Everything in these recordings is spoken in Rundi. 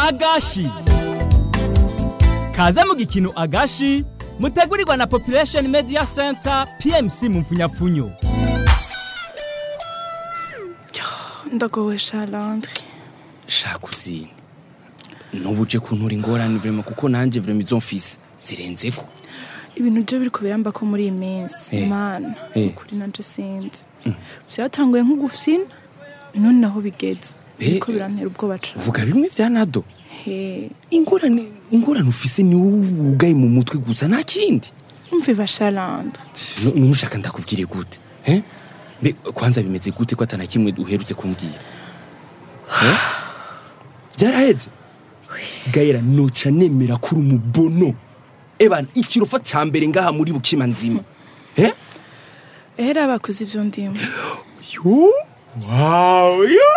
agashi kaze mu gikino agashi mutegurirwa na population media center pmc mu mfunyapfunyo ndagowe shalandre shaka uzine n'ubu uje kuntura ingorane vrema kuko nanjye vrema izo mfise zirenzeko ibintu byo biri kubiramba ko muri iyi minsi Eh. mana Eh. ukuri nanje sinzi byatanguye nko gufina none naho bigeze Eh, biriko eh. birantera ubwoba cane vuga bimwe vya nado he ingorane ingorane ufise ni wowe wugaye mu mutwe gusa nta kindi umviva shalandre Nu- nushaka ndakubwire gute eh? mbe kwanza bimeze gute ko atana kimwe uherutse kumbwira Eh? byaraheze gayera noca nemera kuri umubono ebana ikirofa ca mbere ngaha muri bukima nzima eh? ehera bakuze ivyo ndimo yo wow yo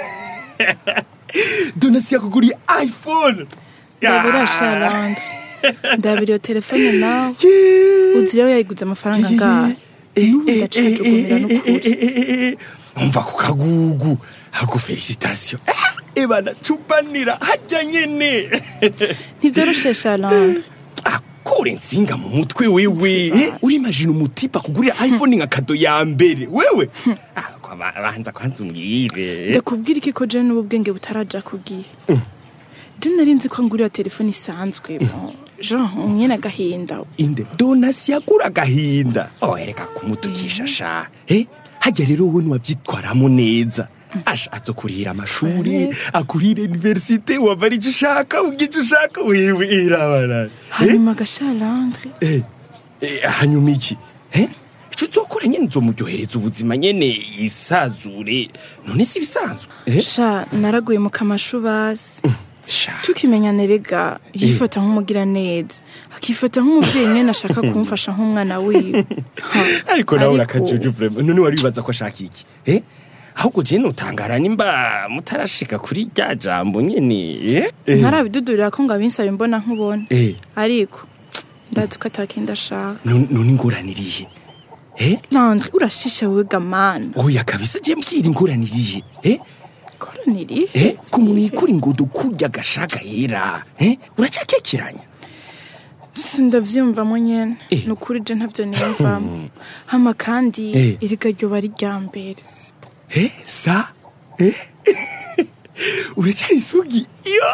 donasi yakuguriye iphone ndabira shalandre ndabira iyo telefone nawe uzi rero yayiguze amafaranga ngahe n'ubu ndacajugumira n'ukuri umva ku kagugu ahubwo felicitasiyo ebana cubanira hajya nyene ntibyoroshe shalandre akure nsinga mu mutwe wewe eh, urimajina umutipa kugurira iphone nka kado ya mbere wewe Ah, kwa ba- banza kwanza umbwire ndakubwira iki ko je n'ubu bwenge butaraja ku gihe je nari nzi ko ngurira telefone isanzwe mo jean nyene agahinda inde donasi yagura agahinda oh ereka kumutukisha sha eh hajya rero wowe ntiwabyitwaramo neza asha azokurihira amashuri akurihira universite wava ari icyo ushaka ubwo icyo ushaka wewe irabara hanyuma gashalandre eh, eh, hanyuma iki eh icyo uzokora nyene nzomuryohereza ubuzima nyene isazure none si ibisanzwe eh? sha naraguye mu kamashu basi sha tukimenyana rega yifata nk'umugira neza akifata nk'umuvyeyi nyene ashaka kumfasha nk'umwana wiwe Ha, ariko nawe ariko- urakajuju vrema none wari wibaza ko ashaka iki eh ahubwo je notangara nimba mutarashika kuri rya jambo nyene eh? eh? ntarabidudurira ko ngo abinsaba imbona nkubona eh ariko ndazi ko atakindi ashaka none none ingorane irihe eh landre urashisha wewe gamana oya kabisa je mbwira ingorane irihe eh koroniri eh ku muntu yikura ingodo kurya gashaka yera eh uracakekeranya sindavyumvamo nyene Eh. ni ukuri je ntavyo niyumvamo hama kandi Eh. iriga ryoba ari rya mbere eh sa eh uracari isugi yo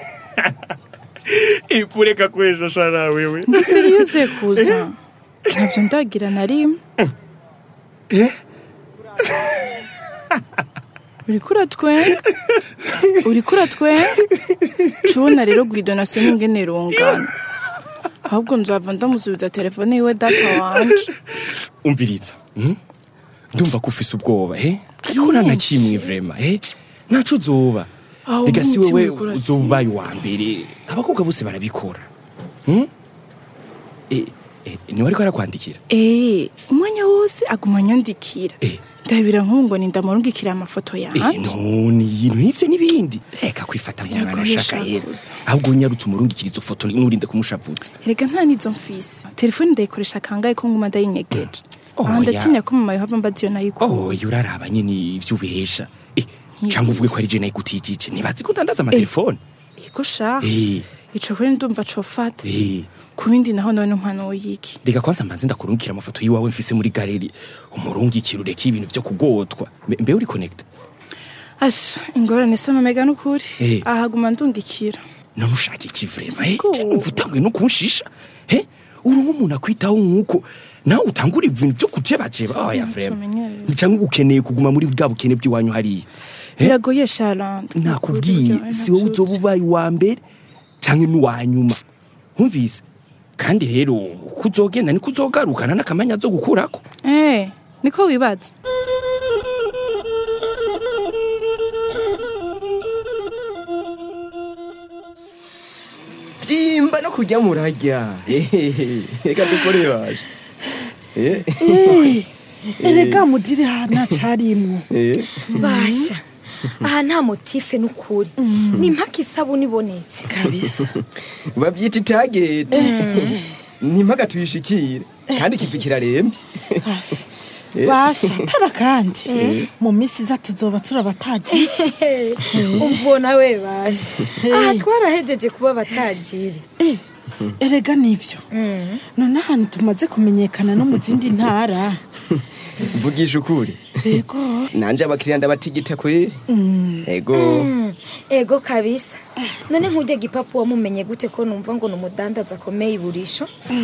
ipureka kweshasha na wewe ngisiriyuze kuza ntavyo ndagira na rimwe eh uriko uratwenga uriko uratwenga cubona rero gwidonasiyo n'ingene rungana ahubwo nzava ndamusubiza telefone yiwe data wanje umviriza mm? ndumva ko ufise ubwoba eh ariko nta na kimwe vrema eh ntaco uzoba Aho rega si umutima wewe uriko urasimba. uzoba ubaye uwa mbere abakobwa bose barabikora mm? eh, eh, niwe ariko arakwandikira Eh, umwanya wose aguma anyandikira Eh. ndabira nk'ubu ngo nindamurungikira amafoto Eh, yanje none ibintu n'ivyo n'ibindi reka kwifata nk'umwana Biragoye ashaka yera shakuza. ahubwo nyarutse umurungikira izo foto nurinde kumushavutsa erega nta nizo mfise telefone ndayikoresha kangahe ko nguma ndayinyegeje Oh, aha ya. ndatinya ko mama yohava mbaza iyo nayikuye oya uraraba nyene ivyo ubesha eh, canke uvuge ko ari je nayigutijije ntibazi ko ndandaza amatelefone ego sha Eh. ico kuri ndumva cofata Eh. ku bindi naho none impano yiki reka kwanza mbanze ndakurungikira amafoto y'iwawe mfise muri galeri umurungikira ureke ibintu vyo kugotwa Mbe- mbe uri connect asha ingorane samamega n'ukuri Eh. ahaguma ndungikira none ushaka iki vrema eh, Go. canke uva utanguye no kunshisha eh uri nk'umuntu akwitaho nk'uko nawe utangura ibintu vyo kujebajeba oya vrema tumenyereye. canke ukeneye kuguma muri bwa bukene bw'iwanyu hariya Eh? biragoye sharande nakubwiye si wowe uzoba ubaye uwa mbere canke n'uwa nyuma humvise kandi rero uko uzogenda niko uzogarukana n'akamanya zo gukurako eh niko wibaza vyimba no kurya murarya Ehehe, reka dukore baje Eh, erega mudiri hana carimwo eh. basha aha nta motife n'ukuri ni impaka isabuni ibonetse kabisa bavyita itageti ntimpaka tuyishikire kandi ikivi kirarembye Asha, basha tara kandi mu minsi iza tuzoba turabataji umvona we baje aha twarahejeje kuba abatajiri erega nivyo none ahantu tumaze kumenyekana no mu zindi ntara mvugisha ukuri yego nanje abakiriya ndabatigita kweri ego Mm, ego kabisa none nk'ujya gipapu wamumenye gute ko numva ngo ni umudandaza akomeye iburisho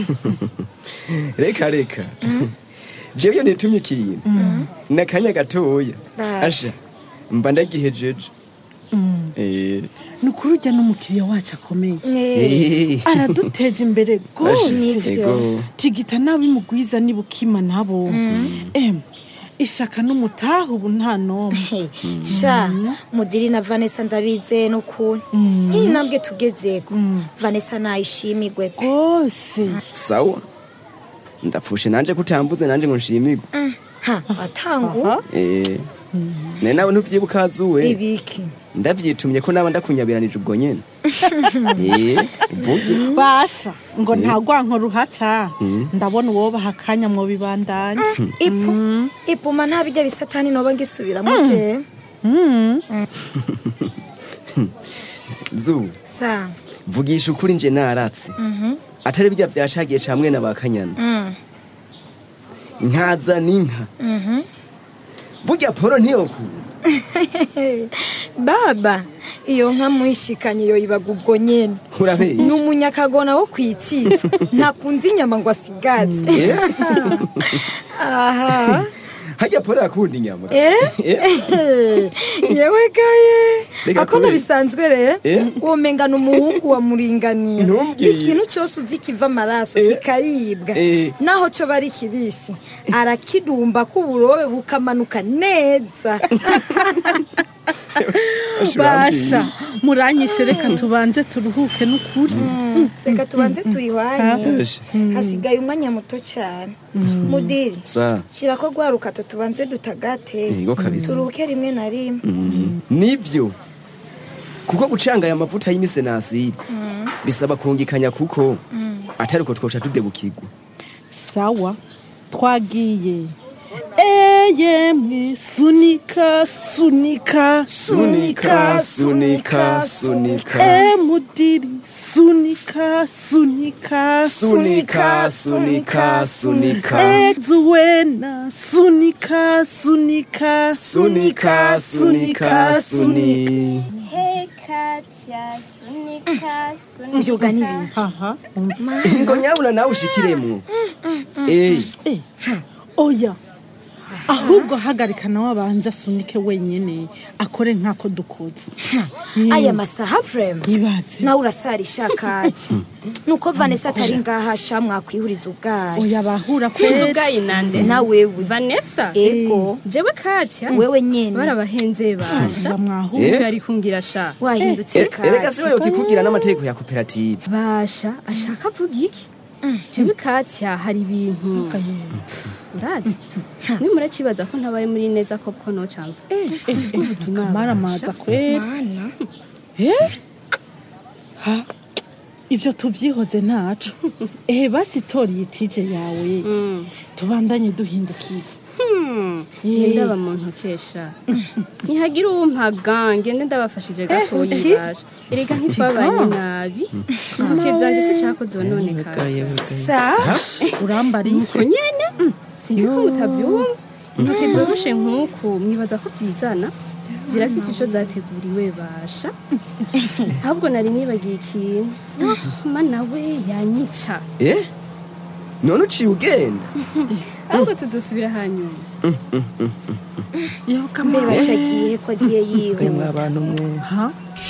reka reka jewe iyo nitumye ikintu nakanya gatoya Basha. asha mba ndagihejeje Eh, ni ukuri ujya n'umukiriya wacu akomeye Eh, eh, araduteje imbere asha, rwose Nivyo. ego tigita n'abimugwiza nibukima nabo em ishaka n'umutaha ubu nta nomwe he, sha mudiri na vanessa ndabizeye n'ukuri nk'iyi ntambwe tugezeko vanessa nayishimigwe pe rwose sawa ndapfushe nanje kutambuze nanje ngo nshimirwe ha watangu Eh, ne nawe ntuvyibuka azuwe ibiki ndavyitumye ko naba ndakunyabiranije ubwo nyene Eh, uvuge basha ngo nta rwanko ruhaca ndabona uwobaha akanya mu bibandanya ipu ipuma nta bijya bisatani noba ngisubiramo je zuba sa vugisha ukuri nje naratse atari bijya vyashagiye camwe na bakanyana nkaza n'inka burya poro ntiyokura baba iyo nka mwishikanye yo ibaga ubwo nyene ni urabesha umunyakagona wo kwitsitso ntakunze inyama ngo asigaze Eh? aha harya poro yakunda inyama Eh? yewe gaye Reka ako kubera. bisanzwe re Eh? womengana umuhungu wa muringaniye Ntumbwire. ikintu cyose uzi kiva amaraso Eh? kikaribwa Eh. naho cyo bari kibisi arakidumba k'uburobe bukamanuka neza basha muranyishe reka tubanze turuhuke n'ukuri reka tubanze tuyihwanye Esha. hasigaye umwanya muto cyane mudiri sa shyira ko rwa rukato tubanze dutagate Yego kabisa. turuhuke rimwe na rimwe nibyo kuko gucanga aya mavuta y'imisenaside bisaba kungikanya kuko atari uko twoca tudebukirwa sawa twagiye eyemwe sunika sunika sunika sunika sunika emudiri sunika sunika sunika sunika sunika ezuwena sunika sunika sunika sunika suni Hey Katya, sunika, sunika. Uyoga n'ibiki? aha umva ngo nyabuna nawe ushikiremwo Eh, Eh, oya ahubwo hagarika nawe abanza asunike wenyine akore nk'ako dukoze aya masaha vrema ntibaze nawe urasarisha kati nuko vanessa atari ngaha sha mwakwihuriza ubwayo oya bahura Kunzu kwezi bwayi nande nawewe vanessa ego jewe katya wewe nyene barabahenze basha bamwahura icyo yari kumbwira sha wahindutse eh, erega kati siwe yokikubwira n'amategeko ya koperative basha ashaka avuga iki jewe katya hari ibintu ndazi nimura kibaza ko ntabaye muri neza ko bwo nocamva ubuzima maramaza kweri mana Eh? ha ivyo tuvyihoze ntaco ehe basi tori itije yawe tubandanye duhindukiza Ye ndaba mu ntokesha ntihagira uwumpaga ngende ndabafashije gatoyi uti? basha erega ntitwabanye nabi intoke zanje sishaka ko zononekara sa urambariye ko nyene sinzi ko mutabyumva intoke zoroshe nk'uku mwibaza ko byizana zirafise ico zateguriwe basha ahubwo nari nibagiye ikintu Oh, mana we yanyica eh none uciye ugenda ahubwo tuzosubira hanyuma yoka mbe bashagiye ko agiye mwe yihuta abantu mwe ha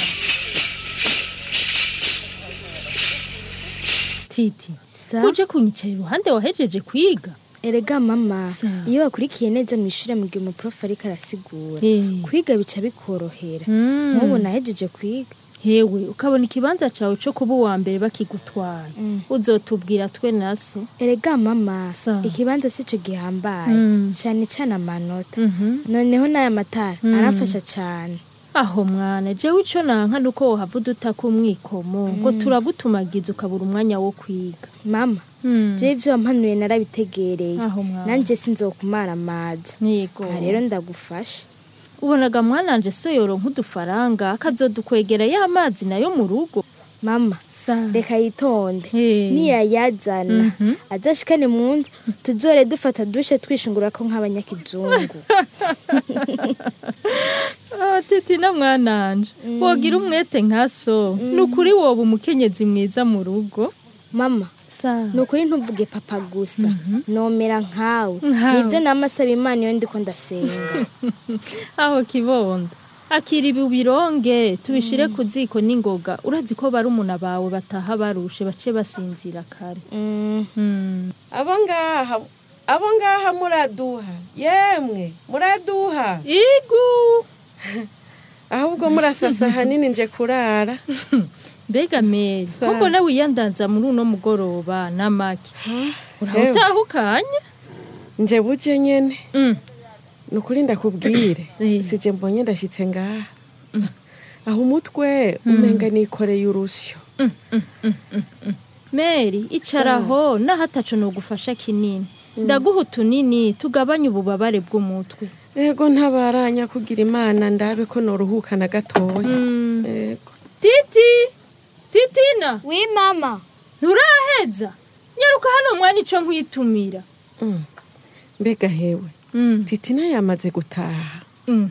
titi Sa? uje kunyicara iruhande wahejeje kwiga erega mama Sa. iyo wakurikiye neza mu ishuri mu gihe umuprof ariko arasigura Eh. kwiga bica bikorohera Mm. nk'ubu nahejeje kwiga hewe ukabona ikibanza cawe co kuba uwa mbere bakigutwaye uzotubwira twe naso erega mama Sa. ikibanza sico gihambaye Mm. cyane cyane amanota noneho n'aya matara aramfasha cyane aho mwana jewe ico nanka nuko wohava udutaka umwikomo ngo turagutumagiza ukabura umwanya wo kwiga mama je ivyo wampanuye narabitegereye Aho mwana. nanje sinzokumara amaza yego aha rero ndagufasha ubonaga mwananje so yoronka udufaranga akazodukwegera ya mazi nayo mu rugo mama Sa. reka yitonde Hey. niyayazana azashikane mu nzu tuzore dufata dushe twishungurako nk'abanyakizungu Ah, titi na mwananje wogira umwete nka so ni ukuri woba umukenyezi mwiza mu rugo mama sa ni ukuri ntuvuge papa gusa nomera nkawe Nkawe. nibyo namasaba imana iyo ndiko ndasenga aho kibondo akira ibi ubironge tubishire ku ziko n'ingoga urazi ko barumuna bawe bataha barushe bace basinzira kare Mm, Hmm. abo ngaha abo ngaha muraduha yemwe muraduha igu ahubwo murasasa hanini nje kurara mbega meri Sa. ko mbona wiyandanza muri uno mugoroba n'amaki Ewe, urahutahukanye nje buje nyene Mm. ni ukuri ndakubwire Eh. sije mbonye ndashitse ngaha aho umutwe umenga nikoreye urusyo meri icaraho naho ataco nogufasha kinini ndaguha utunini tugabanya ububabare bw'umutwe ego ntabaranya kugira imana ndabe ko noruhuka na gatoya Mm. ego titi titina wi mama nturaheza nyaruka hano mwana ico nkwitumira Mm. mbega hewe Mm. titina yamaze gutaha Mm.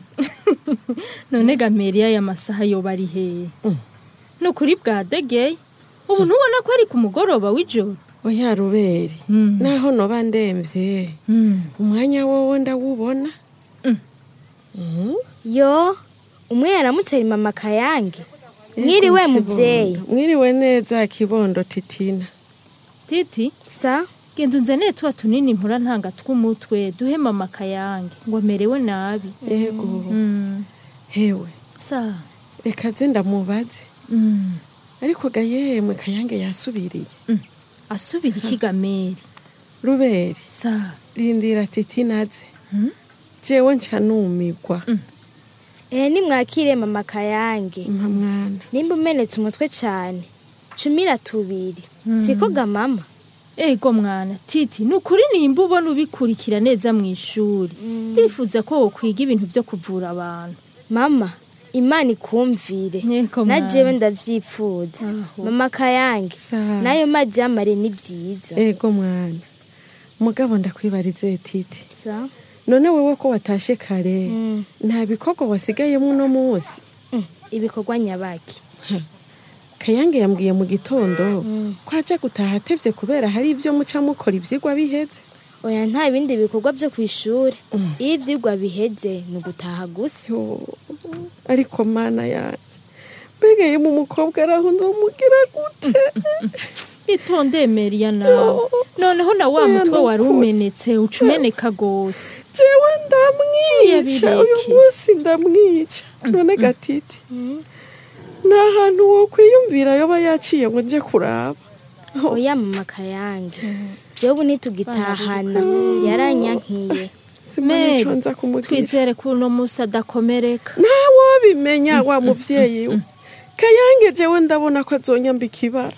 none gameriya aya masaha yoba ari hehe Mm. ni ukuri bwa degeye ubu ntubona ko ari ku mugoroba w'ijoro oya ruberi Mm. naho noba ndemvye Mm. umwanya wowo ndawubona Mm. Mhm. yo umwe yaramutse ari mama kayange mwiriwe Ego, muvyeyi Kibondo. mwiriwe neza kibondo titina titi sa genda unzanire tuba tunini mpura ntanga tw'umutwe duhe mama kayange ngo amerewe nabi ego Mm. hewe sa reka ze ndamubaze Mm. ariko ga yemwe kayange yasubiriye asubira ikigameri ruberi sa rindira titina ze jewe nca numigwa ehe nimwakire mama kayange mpa mwana nimba umenetse umutwe cane cumira tubiri siko ga mama ego mwana titi ni ukuri nimba ubona ubikurikira neza mu ishuri ndifuza ko wokwiga ibintu byo kuvura abantu mama imana ikumvire Yego, na mwana. jewe ndavyipfuza Aho. mama kayange Sa. nayo mazi y'amare ni vyiza ego mwana mugabo ndakwibarize titi sa none wewe ko watashe kare Mm. nta bikorwa wasigayemo uno munsi Mm, ibikorwa nyabaki kayange yambwiye mu gitondo ko aja gutaha atevye kubera hari ibyo muca mukora ivyigwa biheze oya nta bindi bikorwa vyo kw'ishure iyo ivyigwa biheze ni ugutaha gusa Yo, ariko mana yanje mbega yemu umukobwa araho nzomugira gute itonde meriya nawe noneho na wa Oya, mutwe wari nukuri. umenetse uca umeneka gose jewe ndamwica Yabireke. uyu munsi ndamwica none gatiti nta hantu wokwiyumvira yoba yaciye ngo nje kuraba oya mama kayange jewe ubu ntitugitahana yaranyankiye simana ico Meri, nza kumubwira twizere ko uno munsi adakomereka ntawobimenya wa muvyeyi we kayange jewe ndabona ko azonyambika ibara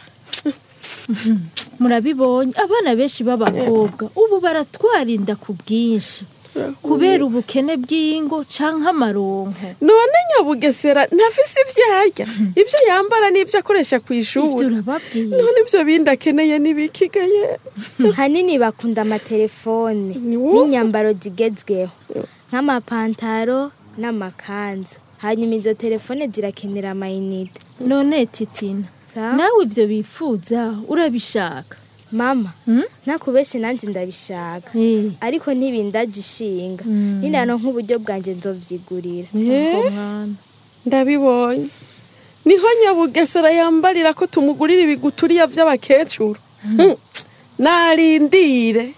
murabibonye abana benshi b'abakobwa ubu baratwarinda ku bwinshi kubera ubukene bw'ingo canke amaronko none nyabugesera ntafise ivyo arya ivyo yambara n'ivyo akoresha ku ivyo ishuri urababwiye none ivyo bindi akeneye n'ibikigaye hanini bakunda amatelefone Ni wowe? n'inyambaro zigezweho nk'amapantaro n'amakanzu hanyuma izo telefone zirakenera amayinite none titina Sa? nawe ivyo bifuza urabishaka mama Hmm? ntakubeshe nanje ndabishaka Eh, ariko ntibindaje ishinga Mm. ninano nk'uburyo bwanje nzovyigurira ubwo mwana ndabibonye niho nyabugesera yambarira ko tumugurira ibiguturiya vy'abakecuru Hmm. narindire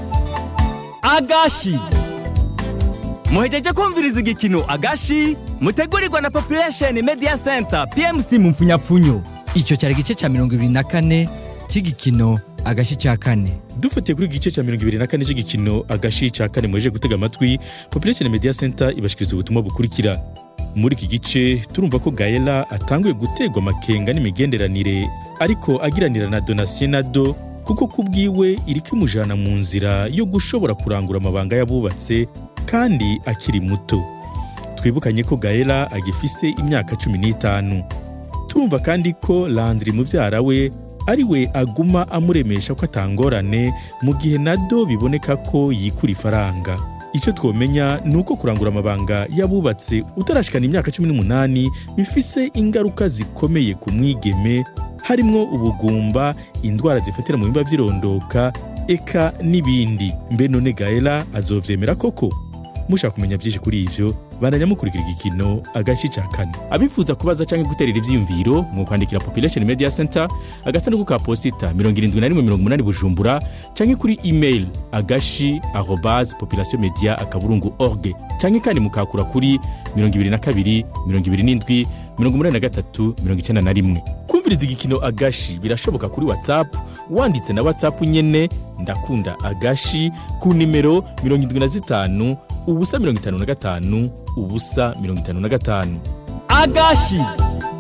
agashi muhejeje kumviriza igikino agashi mutegurirwa na population media center pmc mu mfunyapfunyo icyo cyari igice cya mirongo ibiri na kane cy'igikino agashi cya kane dufatiye kuri igice cya mirongo ibiri na kane cy'igikino agashi cya kane muheje gutega amatwi population media center ibashikiriza ubutumwa bukurikira muri iki gice turumva ko gaela atanguye gutegwa amakenga n'imigenderanire ariko agiranira na donatien nado kuko ku bwiwe iriko imujana mu nzira yo gushobora kurangura amabanga y'abubatse kandi akiri muto twibukanye ko gaela agifise imyaka cumi n'itanu turumva kandi ko landri mubyara we ari we aguma amuremesha ko atangorane mu gihe nado biboneka ko yikura ifaranga icyo twomenya ni uko kurangura amabanga y'abubatse utarashikana imyaka cumi n'umunani bifise ingaruka zikomeye ku mwigeme harimwo ubugumba indwara zifatira mu bimba by'irondoka eka n'ibindi mbe none gaela azovyemera koko mushaka kumenya byinshi kuri ivyo bandanya mukurikira igikino agashi ca kane abifuza kubaza canke guterera ivyiyumviro mu kwandikira population media center agasanduku ka posita 7180 bujumbura canke kuri email agashi arobas population media akaburungu org canke kandi mukakura kuri 22 27 83 91 kumviriza igikino agashi birashoboka kuri whatsapp wanditse na whatsapp nyene ndakunda agashi ku nimero 75 ubusa 55 ubusa 55 agashi